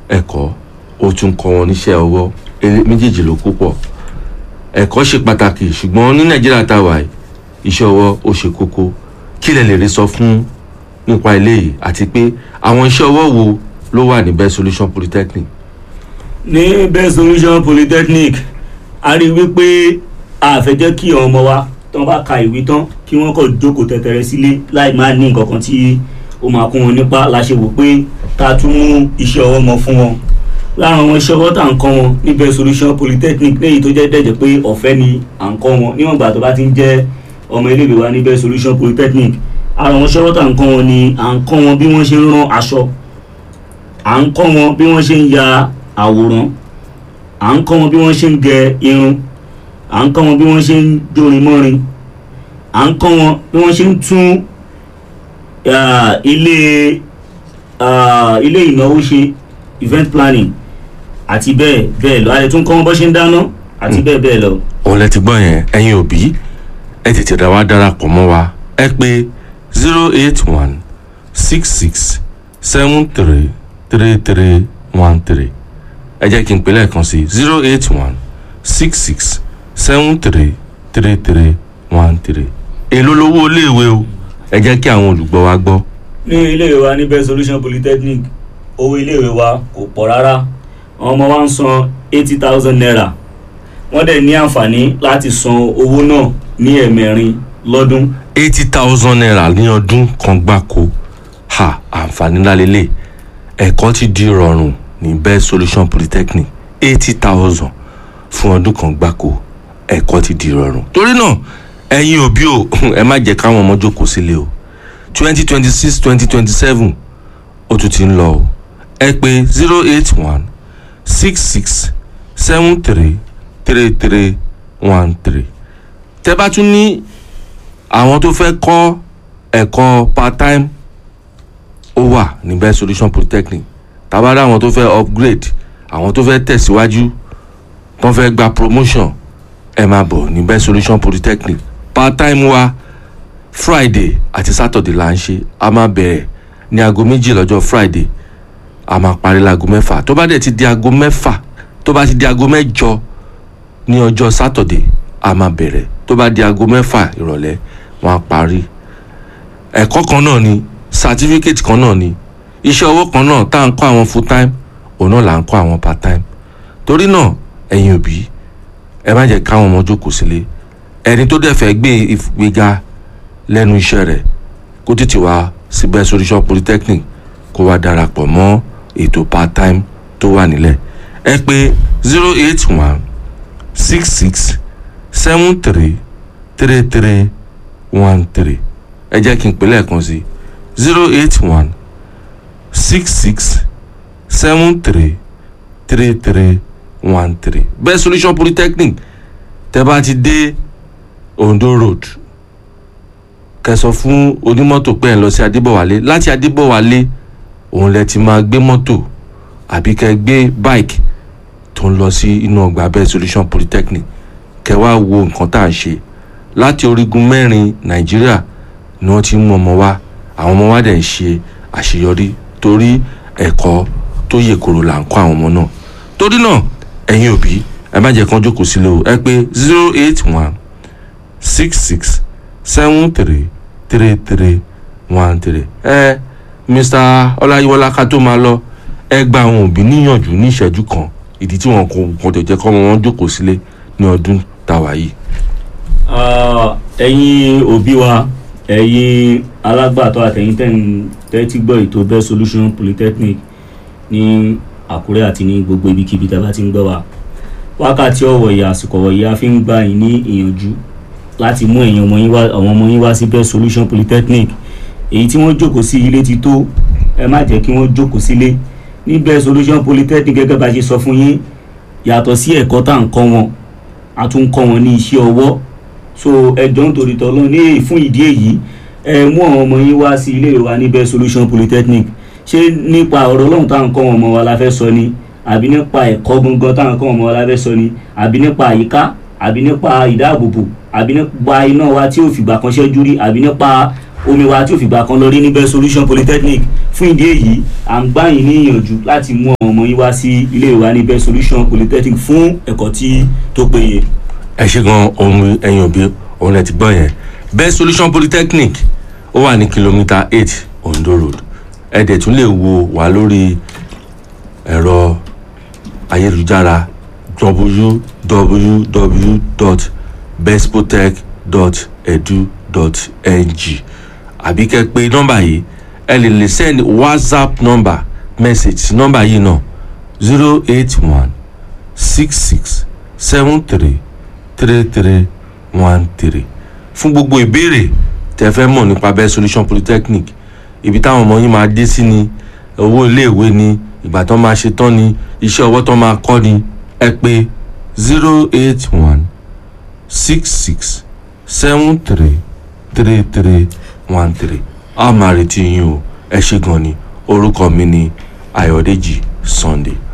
ẹ̀kọ́ ó tún kọ́ wọn níṣẹ́ ọwọ́ eré- méjèèjì ló kó pọ̀ ẹ̀kọ́ ṣe pàtàkì ṣùgbọ́n ní nàìjíríà tá a wà yìí iṣẹ́ ọwọ́ ó ṣe kókó kí lẹ lè rí sọ fún nípa eléyìí àti pé àwọn iṣẹ́ ọwọ́ wo ló wà ní best solution polytechnic ní best solution polytechnic a rí i wípé a fẹ́ jẹ́ kí ọmọ wa tán bá ka ìwé tán kí wọ́n kàn jókòó tẹ̀tẹ̀rẹ̀ sílé láì máa ní nǹkan kan tí ó máa kún wọn nípa la ṣe wò pé ká tún mú iṣẹ́ ọwọ́ mọ́ fún wọn lára àwọn iṣẹ́ ọwọ́ tá à ń kọ́ wọn ní best solution polytechnic léyìí tó jẹ́ dẹ̀jẹ̀ pé ọ̀fẹ́ ni à ń kọ́ wọn níwọ̀n ìgbà tó bá ti ń jẹ́ ọmọ iléèwé wa ní best solution polytechnic ara àwọn iṣẹ́ ọwọ́ tá à ń kọ́ wọn ni à ń kọ́ wọn bí wọ́n ṣe ń rán aṣọ à ń kọ́ wọn bí wọ́n ṣe ń ya àwòrán à ń kọ́ wọn bí wọ́n ṣe ń gẹ irun à ń kọ́ wọn bí wọ́n ṣe ń jórin mọ́rin à ń kọ́ wọn bí wọ́n ṣe ń tún ah, ilé ah, ilé ìnáwó ṣe event planning àti bẹ́ẹ̀ bẹ́ẹ̀ lọ a lè tún kọ́ wọn bó ṣe ń dáná àti bẹ́ẹ̀ bẹ́ẹ̀ lọ. òun lẹ ti gbọ́ yẹn ẹ̀yin òbí ẹ tètè dá wa darapọ̀ mọ́ wa ẹ pé zero eight one six six seven three three three one three ẹ jẹ́ kí n pè lẹ́ẹ̀kan sí zero eight one six six seven three three three one three èló lówó iléèwé o ẹ jẹ́ kí àwọn olùgbọ́ wa gbọ́ ní iléèwé wa ní best solution polytechnic owó iléèwé wa kò pọ̀ rárá àwọn ọmọ wa ń san eighty thousand naira wọ́n dẹ̀ ní àǹfààní láti san owó náà ní ẹ̀mẹrin lọ́dún eighty thousand naira ní ọdún kan gbáko ha àǹfààní ńlá lélẹ̀ ẹ̀kọ́ ti di rọrùn ní best solution polytechnic eighty thousand fún ọdún kan gbáko ẹ̀kọ́ ti di rọrùn. torí náà ẹ̀yin òbí o ẹ má jẹ́ káwọn ọmọ jókòó sílé o twenty twenty six twenty twenty seven ó tún ti ń lọ o ẹ pé zero eight one six six seven three three three one three tẹ́ bá tún ní àwọn tó fẹ́ kọ́ ẹ̀kọ́ part time ó wà ní best solution polytechnic tàbára àwọn tó fẹ́ upgrade àwọn tó fẹ́ tẹ̀síwájú tó fẹ́ gba promotion ẹ máa bọ̀ ní best solution polytechnic part time wa friday àti saturday là ń ṣe a máa bẹ̀rẹ̀ ní aago méjì lọ́jọ́ friday a máa parí láago mẹ́fà tó bá dẹ̀ ti di aago mẹ́fà tó bá ti di aago mẹ́jọ ní ọjọ́ saturday a máa bẹ̀rẹ̀ tó bá di aago mẹ́fà ìrọ̀lẹ́ wọn á parí ẹ̀kọ́ kan náà ni certificate kan náà ni iṣẹ́ ọwọ́ kan náà tá à ń kọ́ àwọn full time òun náà là ń kọ́ àwọn part time torí náà ẹ̀yin òbí ẹ má jẹ́ káwọn ọmọ jókòó sílé ẹni tó dẹ̀ fẹ́ gbé ìgbéga lẹ́nu iṣẹ́ rẹ̀ kó tètè wá sí best solution polytechnic kó wá darapọ̀ mọ́ ètò part time tó wà nílẹ̀ ẹ pé zero eight one six six seven three three three one three ẹ jẹ́ kí n pè lẹ́ẹ̀kan sí zero eight one six six seven three three three one three best solution polytechnic tẹ́ bá ti dé ondo road kẹsàn fún onímọ́tò pé ẹ̀ ń lọ sí adébọ̀wálé láti adébọ̀wálé òun lẹ ti máa gbé mọ́tò àbí kẹ́ gbé bike tó ń lọ sí inú ọgbà best solution polytechnic kẹ́ wá wo nǹkan tá à ń ṣe láti orígun mẹ́rin nàìjíríà ni wọ́n ti ń mú ọmọ wa àwọn ọmọ wa dẹ̀ ń ṣe àṣeyọrí torí ẹ̀kọ́ tó yè koro là ń kọ́ àwọn ọmọ náà torí náà ẹ̀yin òbí ẹ má jẹ́ kán jókòó sílé o ẹ pé zero eight one six six seven three three three one three ẹ mr ọláyíwọlá ká tó máa lọ ẹ gba àwọn òbí níyànjú ní ìṣẹ́jú kan ìdí tí wọn kò kàn tẹ̀ jẹ́ kọ́ wọn jókòó sílé ní ọdún tàwa yìí. Ah, ẹ̀yin òbí wa ẹ̀yin alágbàtọ́ àtẹ̀yin tẹ́yìn tẹ́tí gbọ́ ètò best solution polytechnic ní àkúrẹ́ àti ní gbogbo ibikíbi tá a bá ti ń gbọ́ wa wákàtí ọ̀wọ̀ ìyá àsìkò ọ̀wọ̀ ìyá fi ń gbà yín ní ìyànjú láti mú ẹ̀yin ọmọ yín wá àwọn ọmọ yín wá sí best solution polytechnic èyí tí wọ́n jókòó sí ilé ti tó ẹ má jẹ́ kí wọ́n jókòó sílé ní best solution polytechnic gẹ́gẹ́ bá a ṣe sọ fún yín yàtọ̀ sí ẹ̀kọ́ tá à ń kọ́ wọn a tún ń kọ́ wọn ní iṣẹ́ ọwọ́ so ẹjọ́ nítorí tọ́lọ́ ní fún ìdí èyí ẹ mú àwọn ọmọ yín wá sí ilé wa ní best solution polytechnic ṣé nípa ọ̀rọ̀ ọlọ́run táwọn kọ́ wọn ọmọ wa la fẹ́ sọ ni àbí nípa ẹ̀kọ́ gangan táwọn kọ́ wọn ọmọ wa la fẹ́ sọ ni àbí nípa àyíká àbí nípa ìdáàbòbò àbí nípa iná wa tí ò fìgbà kan ṣẹ́jú rí àbí nípa omi wa tí ò fìgbà kan lọ rí ní best solution polytechnic fún ìdí èyí à ń gbà yín ní ìyànjú láti mú àwọn ọmọ ọmọ yín wá sí ilé ìwà ní best solution polytechnic fún ẹ̀kọ́ tí tó péye. ẹ ṣe gan ohun ẹ̀yin òbí òun ẹ ti gbọ́ yẹn best solution polytechnic ó wà ní kìlómítà eight ondo road ẹ dẹ̀ tún lè wo wá lórí ẹ̀rọ ayélujára www.bestpotech.edu.ng àbí kẹ́ pé nọ́mbà yìí ẹ lè lè send whatsapp number message sí nọ́mbà yìí náà zero eight one six six seven three three three one three fún gbogbo ìbéèrè tẹ́ fẹ́ mọ̀ nípa best solution polytechnic ibi táwọn ọmọ yín máa dé sí ni owó iléèwé ni ìgbà tó máa ṣe tán ni iṣẹ́ ọwọ́ tó máa kọ́ ni ẹ pé zero eight one six six seven three three three one three a máa retí yín o ẹ ṣé gan ni orúkọ mi ni Ayọ̀dèjì Sunday.